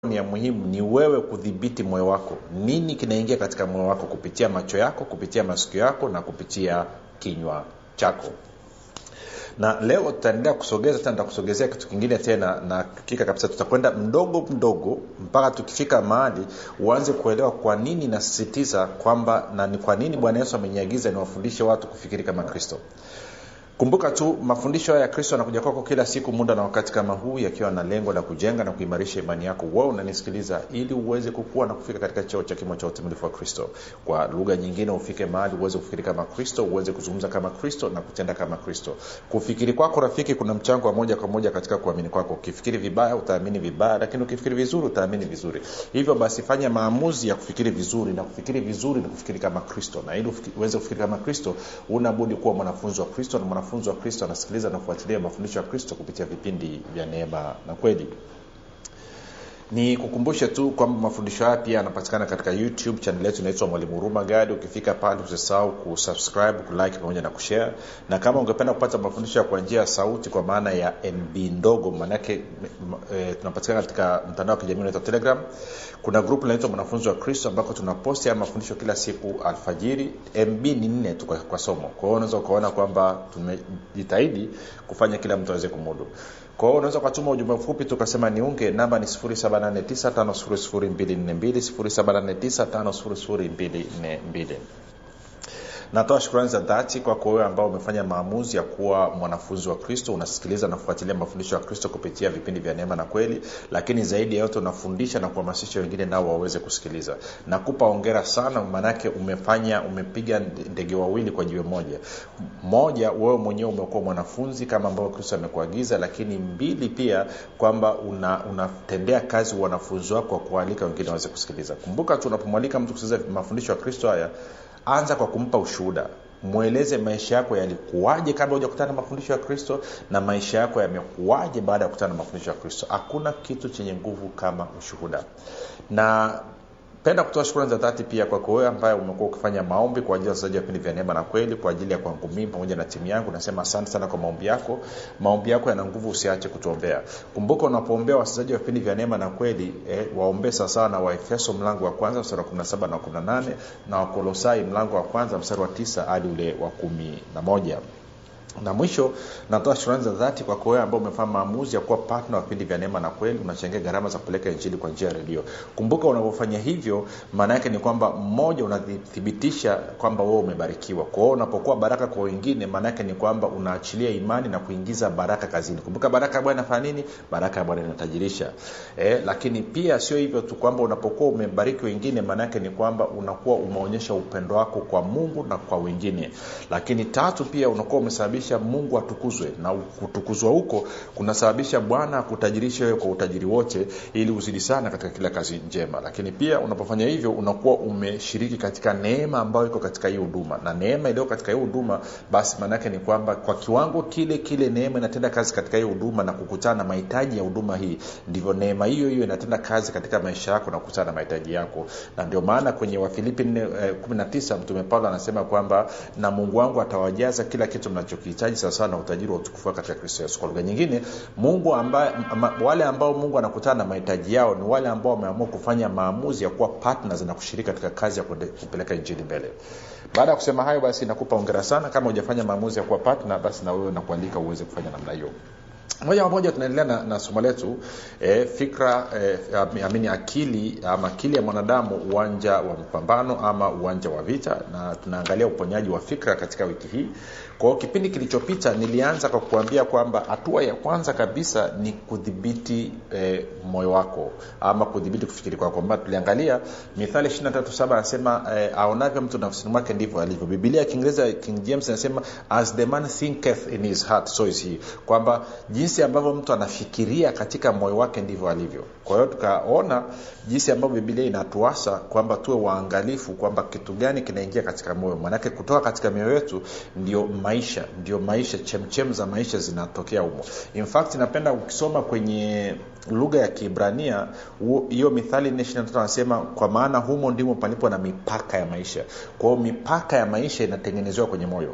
ni ya muhimu ni wewe kudhibiti moyo wako nini kinaingia katika moyo wako kupitia macho yako kupitia masikio yako na kupitia kinywa chako na leo tutaendelea kusogeza tena nitakusogezea kitu kingine tena na hakika kabisa tutakwenda mdogo mdogo mpaka tukifika mahali uanze kuelewa kwa nini nasisitiza kwamba na ni kwa nini bwana yesu ameniagiza niwafundishe watu kufikiri kama kristo kumbuka tu mafundisho haya ya kristo yanakuja kwako kila siku muda na wakati kama huu yakiwa na lengo la kujenga na kuimarisha imani yako wewe unanisikiliza ili uweze kukua na kufika katika cheo cha kimo cha utimilifu wa kristo kwa lugha nyingine ufike mahali uweze kufikiri kama kristo uweze kuzungumza kama kristo na kutenda kama kristo kufikiri kwako rafiki kuna mchango wa moja kwa moja katika kuamini kwako ukifikiri vibaya utaamini vibaya lakini ukifikiri vizuri utaamini vizuri hivyo basi fanya maamuzi ya kufikiri vizuri na kufikiri vizuri ni kufikiri kama kristo na ili uweze kufikiri kama kristo unabudi kuwa mwanafunzi wa kristo na mwanafunzi wa kristo anasikiliza na kufuatilia mafundisho ya kristo kupitia vipindi vya neema na kweli ni kukumbushe tu kwamba mafundisho haya pia yanapatikana katika youtube chanel yetu inaitwa mwalimu huruma gadi ukifika pale usisahau kusubscribe kulike pamoja na kushare na kama ungependa kupata mafundisho ya kwa njia ya sauti kwa maana ya mb ndogo maanake e, tunapatikana katika mtandao wa kijamii unaitwa telegram kuna grupu linaitwa mwanafunzi wa kristo ambako tunaposti haya mafundisho kila siku alfajiri mb ni nne tu kwa, kwa somo kwa hiyo unaweza ukaona kwamba tumejitahidi kufanya kila mtu aweze kumudu kwa hiyo unaweza ukatuma ujumbe mfupi tukasema niunge namba ni 7895242 natoa shukrani za dhati kwako wewe ambao umefanya maamuzi ya kuwa mwanafunzi wa kristo unasikiliza na kufuatilia mafundisho ya kristo kupitia vipindi vya neema na kweli lakini zaidi ya yote unafundisha na kuhamasisha wengine nao waweze kusikiliza nakupa ongera sana maanake umefanya umepiga ndege wawili kwa jiwe moja moja wewe mwenyewe umekuwa mwanafunzi kama ambavyo kristo amekuagiza lakini mbili pia kwamba unatendea una kazi wanafunzi wako kwa kualika wengine waweze kusikiliza kumbuka tu unapomwalika mtu kusikiliza mafundisho ya kristo haya anza kwa kumpa ushuhuda mweleze maisha yako yalikuwaje kabla hujakutana na mafundisho ya kristo na maisha yako yamekuwaje baada ya kukutana na mafundisho ya kristo hakuna kitu chenye nguvu kama ushuhuda na penda kutoa shukrani za dhati pia kwako wewe ambaye umekuwa ukifanya maombi kwa ajili ya wachezaji wa vipindi vya neema na kweli kwa ajili ya kwangu mimi pamoja na timu yangu nasema asante sana kwa maombi yako maombi yako yana nguvu usiache kutuombea kumbuka unapoombea wachezaji wa vipindi vya neema na kweli eh, waombee sawasawa na waefeso mlango wa kwanza mstari wa 17 na 18 na wakolosai mlango wa kwanza mstari wa 9 hadi ule wa kumi na moja na mwisho natoa shukrani za dhati kwako wewe ambao umefanya maamuzi ya kuwa patna wa vipindi vya neema na kweli unachangia gharama za kupeleka injili kwa njia ya redio kumbuka unavyofanya hivyo maana yake ni kwamba mmoja unathibitisha kwamba wewe umebarikiwa kwa hiyo unapokuwa baraka kwa wengine maana yake ni kwamba unaachilia imani na kuingiza baraka kazini kumbuka baraka ya bwana inafanya nini baraka ya bwana inatajirisha eh, lakini pia sio hivyo tu kwamba unapokuwa umebariki wengine maana yake ni kwamba unakuwa umeonyesha upendo wako kwa mungu na kwa wengine lakini tatu pia unakuwa umesababisha kunasababisha mungu atukuzwe na kutukuzwa huko kunasababisha bwana akutajirishe wewe kwa utajiri wote ili uzidi sana katika kila kazi njema lakini pia unapofanya hivyo unakuwa umeshiriki katika neema ambayo iko katika hii huduma na neema iliyo katika hii huduma basi maanaake ni kwamba kwa kiwango kile kile neema inatenda kazi katika hii huduma na kukutana na mahitaji ya huduma hii ndivyo neema hiyo hiyo inatenda kazi katika maisha yako na kukutana na mahitaji yako na ndio maana kwenye wafilipi 19 mtume paulo anasema kwamba na mungu wangu atawajaza kila kitu mnachokihitaji sawasawa na utajiri wa utukufu katika kristo yesu kwa lugha nyingine mungu ambaye wale ambao mungu anakutana na mahitaji yao ni wale ambao wameamua kufanya maamuzi ya kuwa partners na kushiriki katika kazi ya kupeleka injili mbele baada ya kusema hayo basi nakupa ongera sana kama hujafanya maamuzi ya kuwa partner basi na wewe nakualika uweze kufanya namna hiyo moja kwa moja tunaendelea na, na somo letu e, fikra e, amini akili ama akili ya mwanadamu uwanja wa mpambano ama uwanja wa vita na tunaangalia uponyaji wa fikra katika wiki hii kwao kipindi kilichopita nilianza kwa kuambia kwamba hatua ya kwanza kabisa ni kudhibiti e, moyo wako ama kudhibiti kufikiri kwako kwamba tuliangalia mithali 237 anasema e, aonavyo mtu nafsini mwake ndivyo alivyo bibilia ya kiingereza king james anasema as the man thinketh in his heart so is he kwamba jinsi ambavyo mtu anafikiria katika moyo wake ndivyo alivyo kwa hiyo tukaona jinsi ambavyo bibilia inatuasa kwamba tuwe waangalifu kwamba kitu gani kinaingia katika moyo manake kutoka katika mioyo yetu ndio maisha ndio maisha chemchem za maisha zinatokea humo in fact napenda ukisoma kwenye lugha ya kiibrania hiyo mithali 4 anasema kwa maana humo ndimo palipo na mipaka ya maisha kwa hiyo mipaka ya maisha inatengenezewa kwenye moyo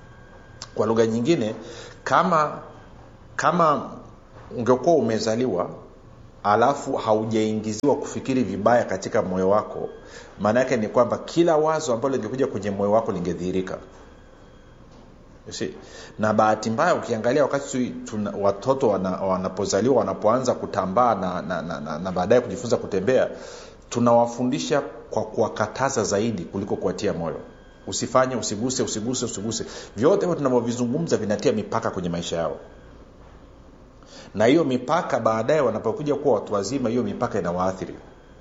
kwa lugha nyingine kama kama ungekuwa umezaliwa alafu haujaingiziwa kufikiri vibaya katika moyo wako maana yake ni kwamba kila wazo ambalo lingekuja kwenye moyo wako lingedhihirika You see? na bahati mbaya ukiangalia wakati tuna, watoto wana, wanapozaliwa wanapoanza kutambaa na, na, na, na, na baadaye kujifunza kutembea tunawafundisha kwa kuwakataza zaidi kuliko kuwatia moyo usifanye usiguse usiguse usiguse vyote hivyo tunavyovizungumza vinatia mipaka kwenye maisha yao na hiyo mipaka baadaye wanapokuja kuwa watu wazima hiyo mipaka inawaathiri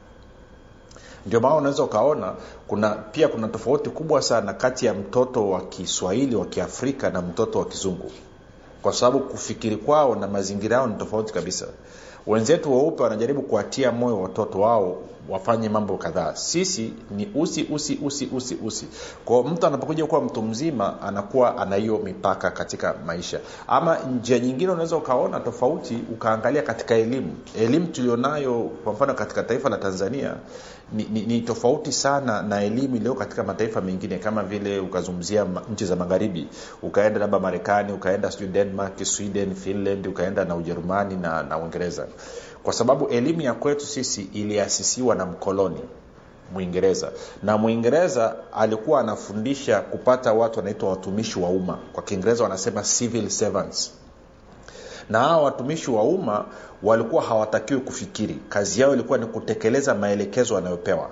ndio maana unaweza ukaona kuna pia kuna tofauti kubwa sana kati ya mtoto wa kiswahili wa kiafrika na mtoto wa kizungu kwa sababu kufikiri kwao na mazingira yao ni tofauti kabisa wenzetu weupe wanajaribu kuwatia moyo watoto wao wafanye mambo kadhaa sisi ni usi usi usi usi usi kwao mtu anapokuja kuwa mtu mzima anakuwa ana hiyo mipaka katika maisha ama njia nyingine unaweza ukaona tofauti ukaangalia katika elimu elimu tulionayo kwa mfano katika taifa la tanzania ni, ni, ni tofauti sana na elimu iliyo katika mataifa mengine kama vile ukazungumzia nchi za magharibi ukaenda labda marekani ukaenda sijui denmark sweden finland ukaenda na ujerumani na, na uingereza kwa sababu elimu ya kwetu sisi iliasisiwa na mkoloni mwingereza na mwingereza alikuwa anafundisha kupata watu wanaitwa watumishi wa umma kwa kiingereza wanasema civil servants na hawa watumishi wa umma walikuwa hawatakiwi kufikiri kazi yao ilikuwa ni kutekeleza maelekezo wanayopewa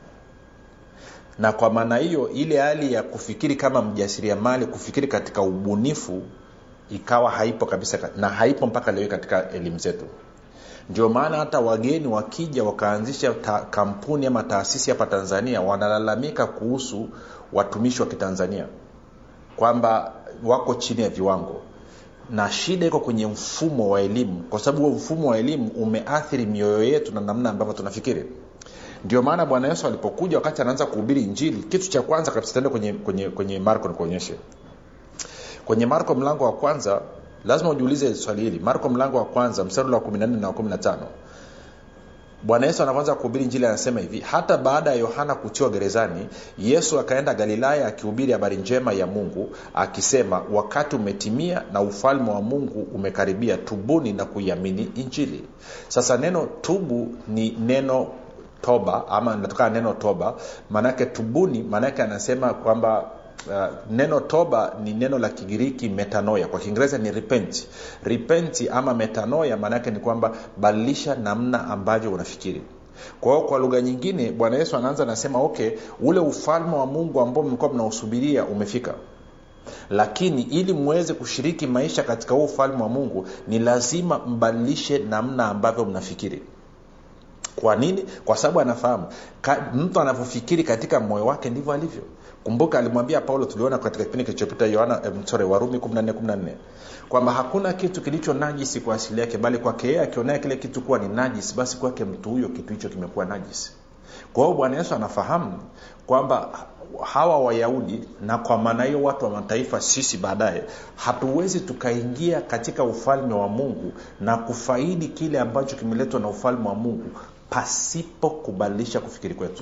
na kwa maana hiyo ile hali ya kufikiri kama mjasiriamali kufikiri katika ubunifu ikawa haipo kabisa na haipo mpaka leo katika elimu zetu ndio maana hata wageni wakija wakaanzisha ta, kampuni ama taasisi hapa tanzania wanalalamika kuhusu watumishi wa kitanzania kwamba wako chini ya viwango na shida iko kwenye mfumo wa elimu kwa sababu huo mfumo wa elimu umeathiri mioyo yetu na namna ambavyo tunafikiri ndio maana bwana yesu alipokuja wakati anaanza kuhubiri injili kitu cha kwanza kabisa tende kwenye, kwenye, kwenye marko nikuonyeshe kwenye marko mlango wa kwanza lazima ujiulize swali hili marko mlango wa kwanza mstari wa 14 na 15 bwana yesu anapoanza kuhubiri njili anasema hivi hata baada ya yohana kutiwa gerezani yesu akaenda galilaya akihubiri habari njema ya mungu akisema wakati umetimia na ufalme wa mungu umekaribia tubuni na kuiamini injili sasa neno tubu ni neno toba ama natokana neno toba maanake tubuni maanake anasema kwamba Uh, neno toba ni neno la kigiriki metanoya kwa kiingereza ni repent repent ama metanoya maanaake ni kwamba badilisha namna ambavyo unafikiri kwa hiyo kwa lugha nyingine bwana yesu anaanza anasema okay ule ufalme wa mungu ambao mlikuwa mnausubiria umefika lakini ili mweze kushiriki maisha katika huo ufalme wa mungu ni lazima mbadilishe namna ambavyo mnafikiri kwa nini kwa sababu anafahamu mtu anavyofikiri katika moyo wake ndivyo alivyo kumbuka alimwambia paulo tuliona katika kipindi kilichopita yohana eh, sorry, warumi 14 kwamba hakuna kitu kilicho najisi kwa asili yake bali kwake yeye akionea kile kitu kuwa ni najisi basi kwake mtu huyo kitu hicho kimekuwa najisi kwa hiyo bwana yesu anafahamu kwamba hawa wayahudi na kwa maana hiyo watu wa mataifa sisi baadaye hatuwezi tukaingia katika ufalme wa mungu na kufaidi kile ambacho kimeletwa na ufalme wa mungu pasipo kubadilisha kufikiri kwetu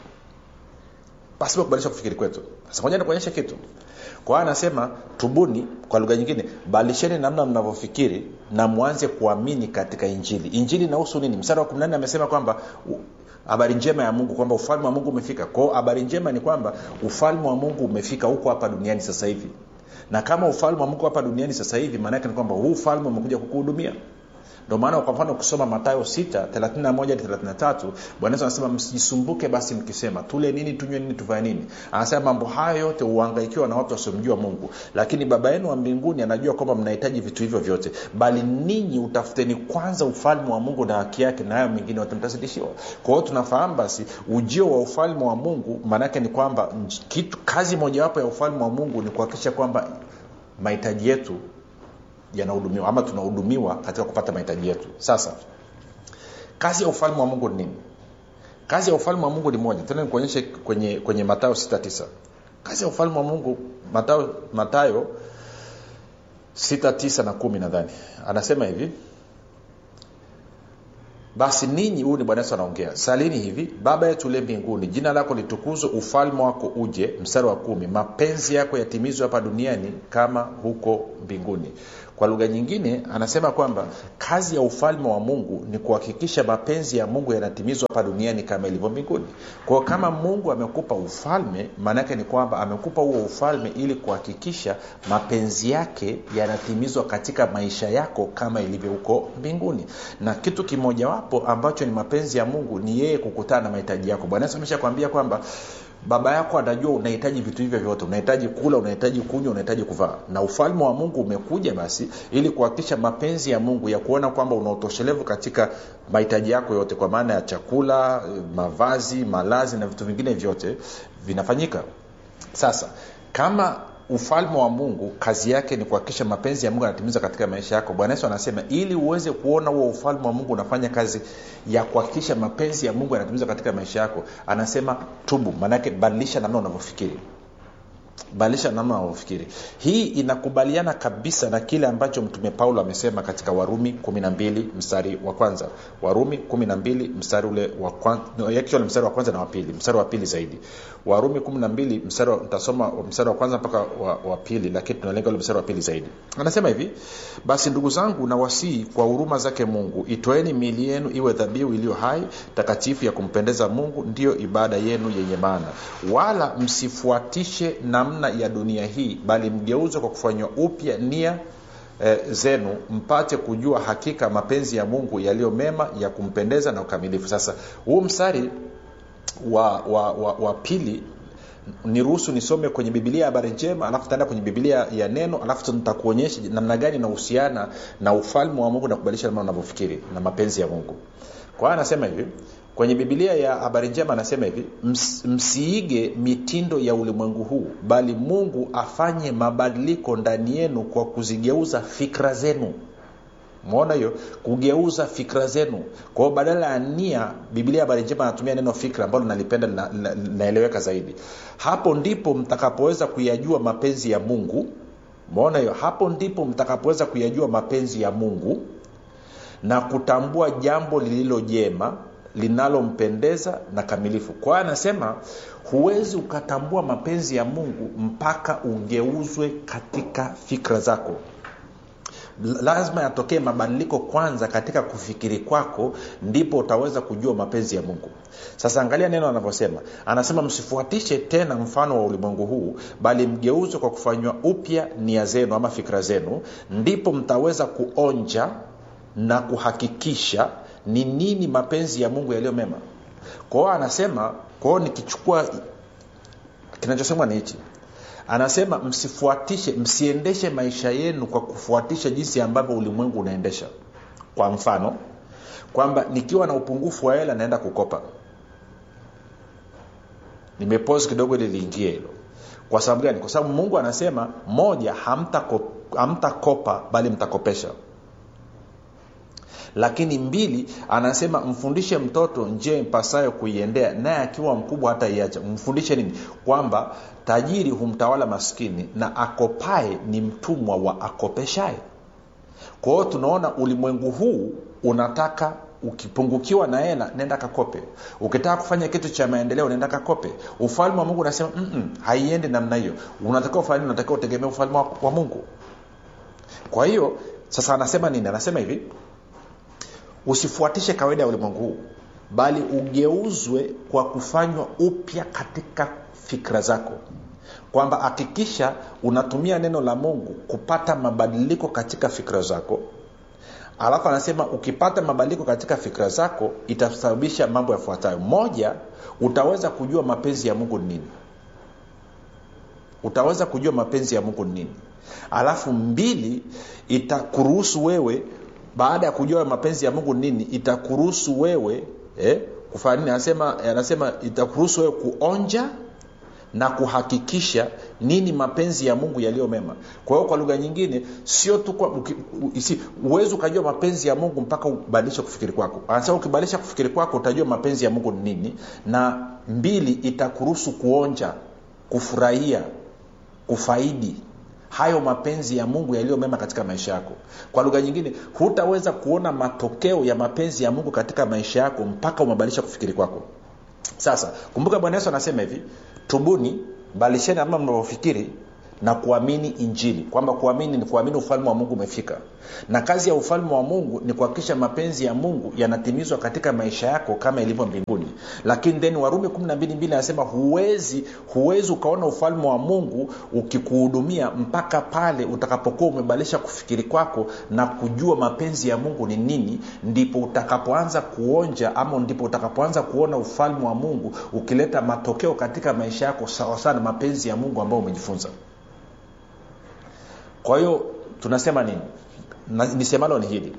pasipo kubadilisha kufikiri kwetu sasa moja nikuonyesha kitu kwa hiyo anasema tubuni kwa lugha nyingine badilisheni namna mnavyofikiri na mwanze kuamini katika injili injili inahusu nini mstari wa 14 amesema kwamba habari njema ya mungu kwamba ufalme wa mungu umefika kwao habari njema ni kwamba ufalme wa mungu umefika huko hapa duniani sasa hivi na kama ufalme wa mungu hapa duniani sasa hivi maanaake ni kwamba huu ufalme umekuja kukuhudumia ndio maana kwa mfano ukisoma matayo 6 bwana yesu anasema msijisumbuke basi mkisema tule nini tunywe nini tufanye nini anasema mambo hayo yote huangaikiwa na watu wasiomjua mungu lakini baba yenu wa mbinguni anajua kwamba mnahitaji vitu hivyo vyote bali ninyi utafuteni kwanza ufalme wa mungu na haki yake na hayo mengine wote mtazidishiwa kwa hiyo tunafahamu basi ujio wa ufalme wa mungu maanaake ni kwamba kitu kazi mojawapo ya ufalme wa mungu ni kuhakikisha kwamba mahitaji yetu yanahudumiwa ama tunahudumiwa katika kupata mahitaji yetu sasa kazi ya ufalme wa mungu ni nini kazi ya ufalme wa mungu ni moja tena nikuonyeshe kwenye kwenye matayo 69 kazi ya ufalme wa mungu matayo, matayo 69 na kumi nadhani anasema hivi basi ninyi huyu ni bwana yesu anaongea salini hivi baba yetu ulie mbinguni jina lako litukuzwe ufalme wako uje mstari wa kumi mapenzi yako yatimizwe hapa duniani kama huko mbinguni kwa lugha nyingine anasema kwamba kazi ya ufalme wa mungu ni kuhakikisha mapenzi ya mungu yanatimizwa hapa duniani kama ilivyo mbinguni kwao kama mungu amekupa ufalme maanaake ni kwamba amekupa huo ufalme ili kuhakikisha mapenzi yake yanatimizwa katika maisha yako kama ilivyo huko mbinguni na kitu kimojawapo ambacho ni mapenzi ya mungu ni yeye kukutana na mahitaji yako bwana yesu ameshakwambia kwamba baba yako anajua unahitaji vitu hivyo vyote unahitaji kula unahitaji kunywa unahitaji kuvaa na ufalme wa mungu umekuja basi ili kuhakikisha mapenzi ya mungu ya kuona kwamba una utoshelevu katika mahitaji yako yote kwa maana ya chakula mavazi malazi na vitu vingine vyote vinafanyika sasa kama ufalme wa mungu kazi yake ni kuhakikisha mapenzi ya mungu anatimizwa katika maisha yako bwana yesu anasema ili uweze kuona huo ufalme wa mungu unafanya kazi ya kuhakikisha mapenzi ya mungu yanatimizwa katika maisha yako anasema tubu maanake badilisha namna unavyofikiri badilisha namna unavyofikiri hii inakubaliana kabisa na kile ambacho mtume paulo amesema katika warumi 12 mstari wa kwanza warumi 12 mstari ule wa kwanza, actually mstari wa kwanza na wa pili mstari wa pili zaidi warumi 12 mstari nitasoma mstari wa kwanza mpaka wa, wa pili lakini tunalenga ule mstari wa pili zaidi anasema hivi basi ndugu zangu nawasihi kwa huruma zake mungu itoeni miili yenu iwe dhabihu iliyo hai takatifu ya kumpendeza mungu ndiyo ibada yenu yenye maana wala msifuatishe namna ya dunia hii bali mgeuzwe kwa kufanywa upya nia e, zenu mpate kujua hakika mapenzi ya mungu yaliyo mema ya kumpendeza na ukamilifu sasa huu mstari wa, wa, wa, wa pili niruhusu nisome kwenye bibilia ya habari njema alafu taenda kwenye bibilia ya neno alafu nitakuonyesha namna gani inahusiana na ufalme wa mungu na kubadilisha namna unavyofikiri na mapenzi ya mungu kwa hiyo anasema hivi kwenye bibilia ya habari njema anasema hivi ms, msiige mitindo ya ulimwengu huu bali mungu afanye mabadiliko ndani yenu kwa kuzigeuza fikra zenu mwona hiyo kugeuza fikra zenu kwa hiyo badala ya nia biblia habari njema anatumia neno fikra ambalo nalipenda linaeleweka na, na zaidi hapo ndipo mtakapoweza kuyajua mapenzi ya mungu mwona hiyo hapo ndipo mtakapoweza kuyajua mapenzi ya mungu na kutambua jambo lililo jema linalompendeza na kamilifu kwa hiyo anasema huwezi ukatambua mapenzi ya mungu mpaka ugeuzwe katika fikra zako lazima yatokee mabadiliko kwanza katika kufikiri kwako ndipo utaweza kujua mapenzi ya mungu sasa angalia neno anavyosema anasema msifuatishe tena mfano wa ulimwengu huu bali mgeuzwe kwa kufanywa upya nia zenu ama fikra zenu ndipo mtaweza kuonja na kuhakikisha ni nini mapenzi ya mungu yaliyo mema kwa hiyo anasema kwa hiyo nikichukua kinachosemwa ni hichi anasema msifuatishe msiendeshe maisha yenu kwa kufuatisha jinsi ambavyo ulimwengu unaendesha kwa mfano kwamba nikiwa na upungufu wa hela naenda kukopa nimepose kidogo ili liingie hilo kwa sababu gani kwa sababu mungu anasema moja hamtakopa hamta bali mtakopesha lakini mbili anasema mfundishe mtoto njia impasayo kuiendea naye akiwa mkubwa hata iacha mfundishe nini kwamba tajiri humtawala maskini na akopae ni mtumwa wa akopeshaye kwa hiyo tunaona ulimwengu huu unataka ukipungukiwa na hela nenda kakope ukitaka kufanya kitu cha maendeleo nenda kakope ufalme wa mungu unasema haiendi namna hiyo unatakiwa ufalme unatakiwa utegemea ufalme wa, wa mungu kwa hiyo sasa anasema nini anasema hivi usifuatishe kawaida ya ulimwengu huu bali ugeuzwe kwa kufanywa upya katika fikra zako kwamba hakikisha unatumia neno la mungu kupata mabadiliko katika fikra zako alafu anasema ukipata mabadiliko katika fikra zako itasababisha mambo yafuatayo moja utaweza kujua mapenzi ya mungu ni nini utaweza kujua mapenzi ya mungu ni nini alafu mbili itakuruhusu wewe baada ya kujua mapenzi ya mungu nini itakuruhusu wewe eh, kufanya nini anasema anasema itakuruhusu wewe kuonja na kuhakikisha nini mapenzi ya mungu yaliyo mema kwa hiyo kwa lugha nyingine sio tu huwezi ukajua mapenzi ya mungu mpaka ubadilishe kufikiri kwako anasema ukibadilisha kufikiri kwako utajua mapenzi ya mungu ni nini na mbili itakuruhusu kuonja kufurahia kufaidi hayo mapenzi ya mungu yaliyo mema katika maisha yako kwa lugha nyingine hutaweza kuona matokeo ya mapenzi ya mungu katika maisha yako mpaka umebadilisha kufikiri kwako sasa kumbuka bwana yesu anasema hivi tubuni balisheni ama mnavyofikiri na kuamini injili kwamba kuamini ni kuamini ufalme wa mungu umefika na kazi ya ufalme wa mungu ni kuhakikisha mapenzi ya mungu yanatimizwa katika maisha yako kama ilivyo mbinguni lakini then warumi 12 anasema huwezi huwezi ukaona ufalme wa mungu ukikuhudumia mpaka pale utakapokuwa umebadilisha kufikiri kwako na kujua mapenzi ya mungu ni nini ndipo utakapoanza kuonja ama ndipo utakapoanza kuona ufalme wa mungu ukileta matokeo katika maisha yako sawasawa na mapenzi ya mungu ambayo umejifunza kwa hiyo tunasema nini na, nisemalo ni hili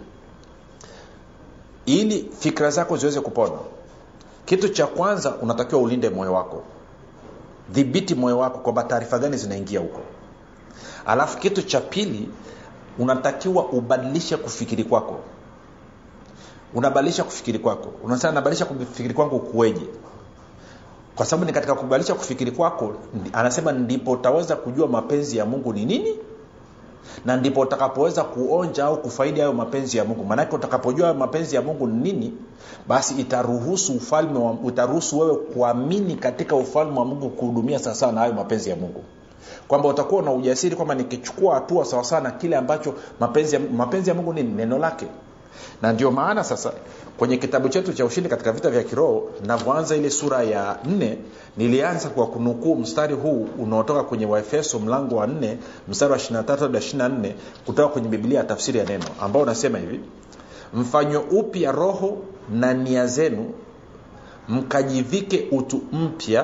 ili fikira zako ziweze kupona kitu cha kwanza unatakiwa ulinde moyo wako dhibiti moyo wako kwamba taarifa gani zinaingia huko alafu kitu cha pili unatakiwa ubadilishe kufikiri kwako unabadilisha kufikiri kwako unasema nabadilisha kufikiri kwangu kuweje kwa sababu ni katika kubadilisha kufikiri kwako anasema ndipo utaweza kujua mapenzi ya mungu ni nini na ndipo utakapoweza kuonja au kufaidi hayo mapenzi ya mungu maanake utakapojua hayo mapenzi ya mungu ni nini basi itaruhusu ufalme wa, utaruhusu wewe kuamini katika ufalme wa mungu kuhudumia sawasawa na hayo mapenzi ya mungu kwamba utakuwa na ujasiri kwamba nikichukua hatua sawasawa na kile ambacho mapenzi ya, mapenzi ya mungu nini neno lake na ndio maana sasa kwenye kitabu chetu cha ushindi katika vita vya kiroho navyoanza ile sura ya nne nilianza kwa kunukuu mstari huu unaotoka kwenye waefeso mlango wa nne mstari wa 23 hadi 24 kutoka kwenye biblia ya tafsiri ya neno ambao unasema hivi mfanywe upya roho na nia zenu mkajivike utu mpya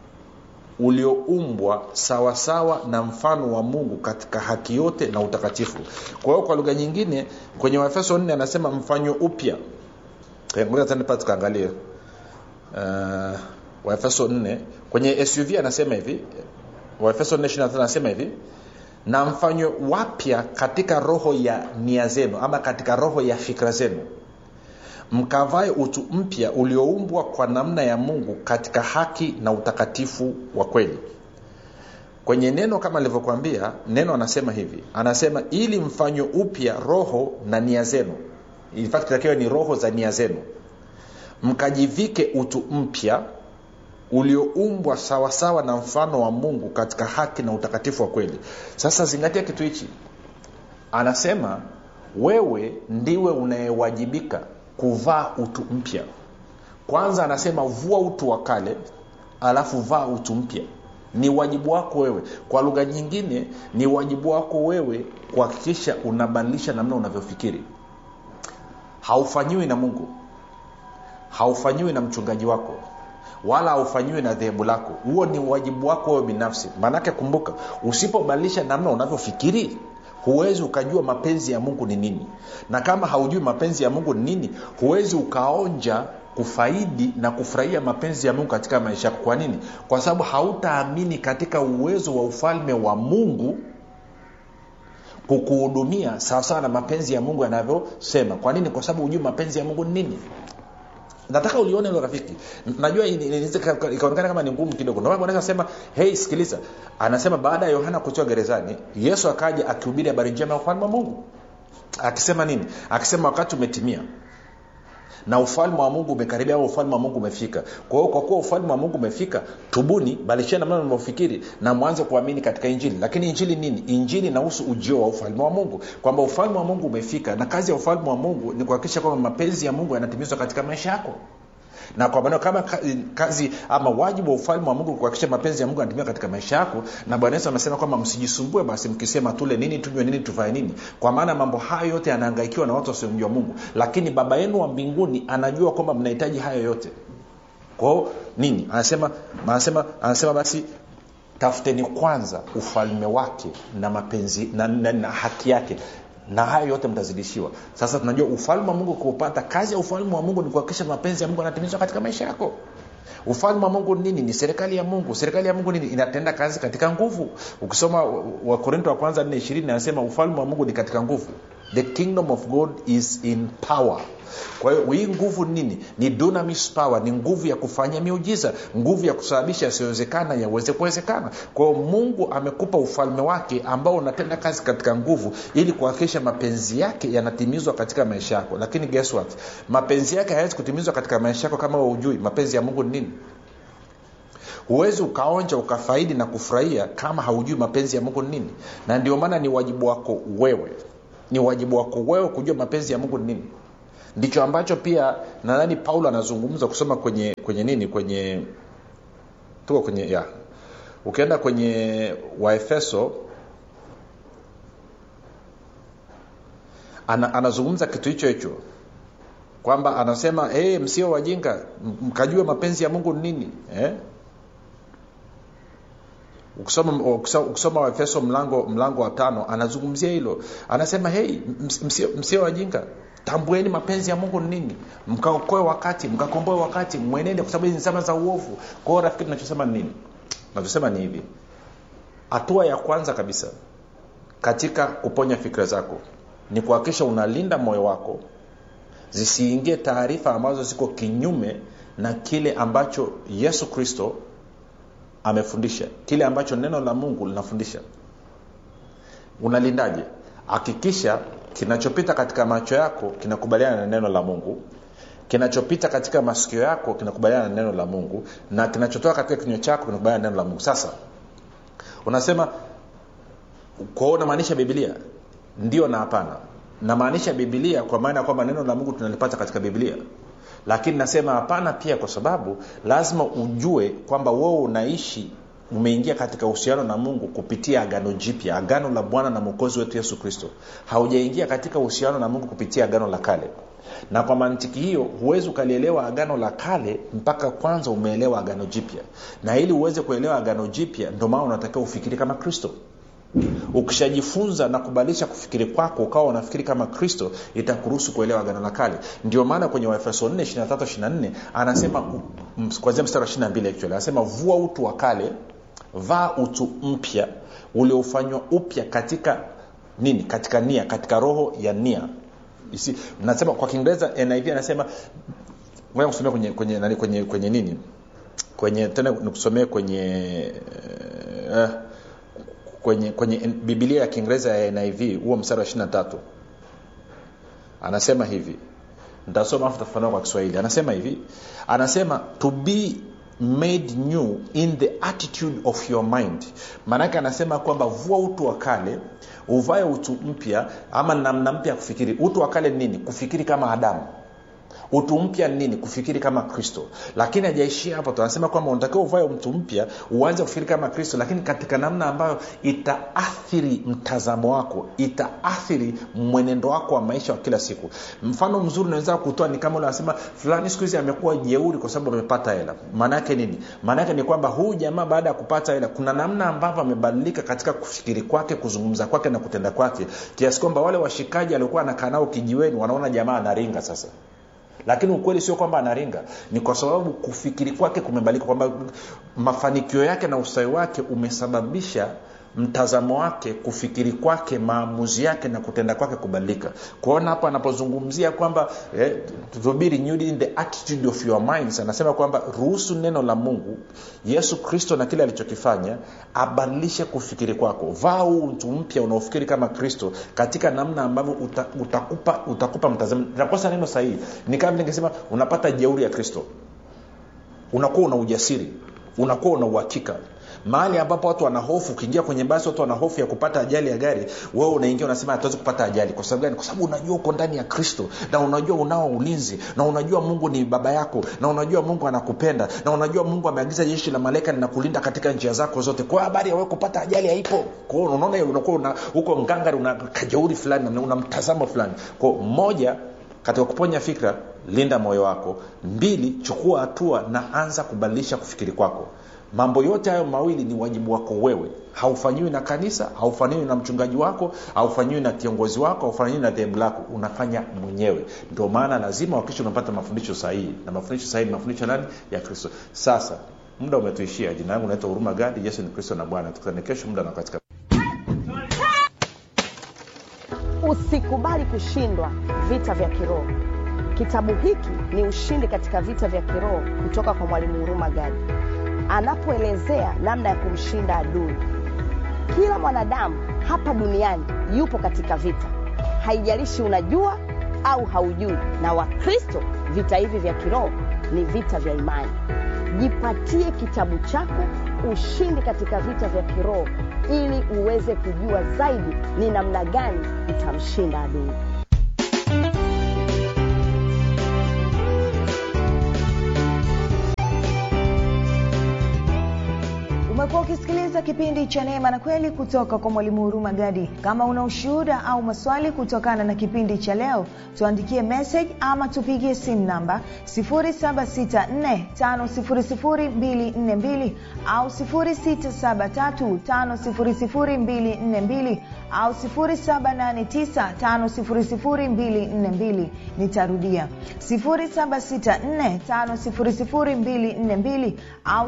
ulioumbwa sawasawa na mfano wa mungu katika haki yote na utakatifu kwa hiyo kwa lugha nyingine kwenye waefeso 4 anasema mfanywe upya ngoja tukaangalie uh, waefeso 4 kwenye suv anasema hivi waefeso 4 anasema hivi na mfanywe wapya katika roho ya nia zenu ama katika roho ya fikra zenu mkavae utu mpya ulioumbwa kwa namna ya mungu katika haki na utakatifu wa kweli kwenye neno kama alivyokwambia neno anasema hivi anasema ili mfanywe upya roho na nia zenu takiwa ni roho za nia zenu mkajivike utu mpya ulioumbwa sawasawa na mfano wa mungu katika haki na utakatifu wa kweli sasa zingatia kitu hichi anasema wewe ndiwe unayewajibika kuvaa utu mpya kwanza anasema vua utu wa kale alafu vaa utu mpya ni wajibu wako wewe kwa lugha nyingine ni wajibu wako wewe kuhakikisha unabadilisha namna unavyofikiri haufanyiwi na mungu haufanyiwi na mchungaji wako wala haufanyiwi na dhehebu lako huo ni wajibu wako wewe binafsi maanake kumbuka usipobadilisha namna unavyofikiri huwezi ukajua mapenzi ya mungu ni nini na kama haujui mapenzi ya mungu ni nini huwezi ukaonja kufaidi na kufurahia mapenzi ya mungu katika maisha yako kwa nini kwa sababu hautaamini katika uwezo wa ufalme wa mungu kukuhudumia sawasawa na mapenzi ya mungu yanavyosema kwa nini kwa sababu hujui mapenzi ya mungu ni nini nataka ulione hilo rafiki najua ikaonekana kama ni ngumu kidogo ndio sema hei sikiliza anasema baada ya yohana kutiwa gerezani yesu akaja akihubiri habari njema ya ufalme wa mungu akisema nini akisema wakati umetimia na ufalme wa mungu umekaribia au ufalme wa mungu umefika kwa hiyo kwa kuwa ufalme wa mungu umefika tubuni balishana namna mnavyofikiri na mwanze kuamini katika injili lakini injili nini injili inahusu ujio wa ufalme wa mungu kwamba ufalme wa mungu umefika na kazi ya ufalme wa mungu ni kuhakikisha kwamba mapenzi ya mungu yanatimizwa katika maisha yako na kwa maneno kama kazi ama wajibu wa ufalme wa mungu kuhakikisha mapenzi ya mungu yanatimia katika maisha yako na bwana yesu amesema kwamba msijisumbue basi mkisema tule nini tunywe nini tuvae nini kwa maana mambo hayo yote yanahangaikiwa na watu wasiomjua mungu lakini baba yenu wa mbinguni anajua kwamba mnahitaji hayo yote kwao nini anasema anasema anasema basi tafuteni kwanza ufalme wake na mapenzi na, na, na haki yake na hayo yote mtazidishiwa sasa tunajua ufalme wa mungu kuupata kazi ya ufalme wa mungu ni kuhakikisha mapenzi ya mungu yanatimizwa katika maisha yako ufalme wa mungu nini ni serikali ya mungu serikali ya mungu nini inatenda kazi katika nguvu ukisoma wakorinto wa kwanza 4 ishirini anasema ufalme wa mungu ni katika nguvu the kingdom of god is in power kwa hiyo hii nguvu nini ni dunamis power ni nguvu ya kufanya miujiza nguvu ya kusababisha yasiyowezekana yaweze kuwezekana kwa hiyo mungu amekupa ufalme wake ambao unatenda kazi katika nguvu ili kuhakikisha mapenzi yake yanatimizwa katika maisha yako lakini guess what mapenzi yake hayawezi kutimizwa katika maisha yako kama ujui mapenzi ya mungu ni nini huwezi ukaonja ukafaidi na kufurahia kama haujui mapenzi ya mungu ni nini na ndio maana ni wajibu wako wewe ni wajibu wako wewe kujua mapenzi ya mungu ni nini ndicho ambacho pia nadhani paulo anazungumza kusoma kwenye kwenye nini kwenye tuko kwenye ya ukienda kwenye waefeso ana, anazungumza kitu hicho hicho kwamba anasema hey, msio wajinga mkajue mapenzi ya mungu ni nini eh? ukisoma, ukisoma waefeso mlango mlango wa tano anazungumzia hilo anasema hei msio, msio wajinga tambueni mapenzi ya mungu ni nini mkaokoe wakati mkakomboe wakati mwenende kwa sababu hizi ni zama za uovu kwa hiyo rafiki tunachosema ni nini nachosema ni hivi hatua ya kwanza kabisa katika kuponya fikira zako ni kuhakikisha unalinda moyo wako zisiingie taarifa ambazo ziko kinyume na kile ambacho yesu kristo amefundisha kile ambacho neno la mungu linafundisha unalindaje hakikisha kinachopita katika macho yako kinakubaliana na neno la mungu kinachopita katika masikio yako kinakubaliana na neno la mungu na kinachotoka katika kinywa chako kinakubaliana na neno la mungu sasa unasema kwao unamaanisha bibilia ndio na hapana namaanisha bibilia kwa maana ya kwamba neno la mungu tunalipata katika biblia lakini nasema hapana pia kwa sababu lazima ujue kwamba wewe unaishi umeingia katika uhusiano na mungu kupitia agano jipya agano la bwana na mwokozi wetu yesu kristo haujaingia katika uhusiano na mungu kupitia agano la kale na kwa mantiki hiyo huwezi ukalielewa agano la kale mpaka kwanza umeelewa agano jipya na ili uweze kuelewa agano jipya ndio maana unatakiwa ufikiri kama kristo ukishajifunza na kubadilisha kufikiri kwako ukawa unafikiri kama kristo itakuruhusu kuelewa agano la kale ndio maana kwenye waefeso 4 23 anasema kwanzia mstari wa 22 actually anasema vua utu wa kale vaa utu mpya uliofanywa upya katika nini katika nia katika roho ya nia Isi, nasema kwa kiingereza niv anasema kusomea kwenye, kwenye, nani, kwenye, kwenye nini kwenye tena nikusomee kwenye uh, kwenye kwenye bibilia ya kiingereza ya niv huo mstari wa 23 anasema hivi ntasoma afu tafanua kwa kiswahili anasema hivi anasema to be made new in the attitude of your mind maanake anasema kwamba vua utu wa kale uvae utu mpya ama namna mpya ya kufikiri utu wa kale ni nini kufikiri kama adamu utu mpya ni nini kufikiri kama kristo lakini hajaishia hapo tunasema kwamba unatakiwa uvae mtu mpya uanze kufikiri kama kristo lakini katika namna ambayo itaathiri mtazamo wako itaathiri mwenendo wako wa maisha wa kila siku mfano mzuri unaweza kutoa ni kama unasema fulani siku hizi amekuwa jeuri kwa sababu amepata hela maana yake nini maana yake ni kwamba huyu jamaa baada ya kupata hela kuna namna ambavyo amebadilika katika kufikiri kwake kuzungumza kwake na kutenda kwake kiasi kwamba wale washikaji aliokuwa anakaa nao kijiweni wanaona jamaa anaringa sasa lakini ukweli sio kwamba anaringa ni kwa sababu kufikiri kwake kumebadilika kwamba mafanikio yake na ustawi wake umesababisha mtazamo wake kufikiri kwake maamuzi yake na kutenda kwake kubadilika kuona hapo anapozungumzia kwamba eh, to be renewed in the attitude of your minds anasema kwamba ruhusu neno la mungu yesu kristo na kile alichokifanya abadilishe kufikiri kwako vaa huu mtu mpya unaofikiri kama kristo katika namna ambavyo uta, utakupa utakupa mtazamo nakosa neno sahihi ni kama ningesema unapata jeuri ya kristo unakuwa una ujasiri unakuwa una uhakika mahali ambapo watu wana hofu ukiingia kwenye basi watu wana hofu ya kupata ajali ya gari wewe unaingia unasema hatuwezi kupata ajali kwa sababu gani kwa sababu unajua uko ndani ya kristo na unajua unao ulinzi na unajua mungu ni baba yako na unajua mungu anakupenda na unajua mungu ameagiza jeshi la malaika linakulinda katika njia zako zote kwa habari ya wewe kupata ajali haipo kwao unaona unakuwa una, uko ngangari una kajeuri fulani una mtazamo fulani kwao moja katika kuponya fikra linda moyo wako mbili chukua hatua na anza kubadilisha kufikiri kwako mambo yote hayo mawili ni wajibu wako wewe haufanyiwi na kanisa haufanyiwi na mchungaji wako haufanyiwi na kiongozi wako haufanyiwi na dhehebu lako unafanya mwenyewe ndio maana lazima wakisha unapata mafundisho sahihi na mafundisho sahihi ni mafundisho nani ya kristo sasa muda umetuishia jina langu naitwa huruma gadi yesu ni kristo na bwana tukutane kesho muda na katika usikubali kushindwa vita vya kiroho kitabu hiki ni ushindi katika vita vya kiroho kutoka kwa mwalimu huruma gadi anapoelezea namna ya kumshinda adui kila mwanadamu hapa duniani yupo katika vita haijalishi unajua au haujui na wakristo vita hivi vya kiroho ni vita vya imani jipatie kitabu chako ushindi katika vita vya kiroho ili uweze kujua zaidi ni namna gani utamshinda adui umekuwa ukisikiliza kipindi cha neema na kweli kutoka kwa mwalimu huruma gadi kama una ushuhuda au maswali kutokana na kipindi cha leo tuandikie message ama tupigie simu namba 7645242 au 6735242 au 7895242 nitarudia 7645242 au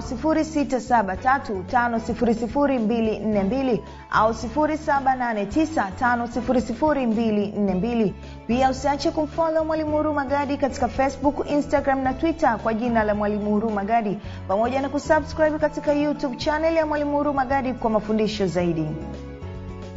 6735242 au 7895242 pia usiache kumfolo mwalimu huruma gadi katika facebook instagram na twitter kwa jina la mwalimu huruma gadi pamoja na kusubscribe katika youtube chanel ya mwalimu huruma gadi kwa mafundisho zaidi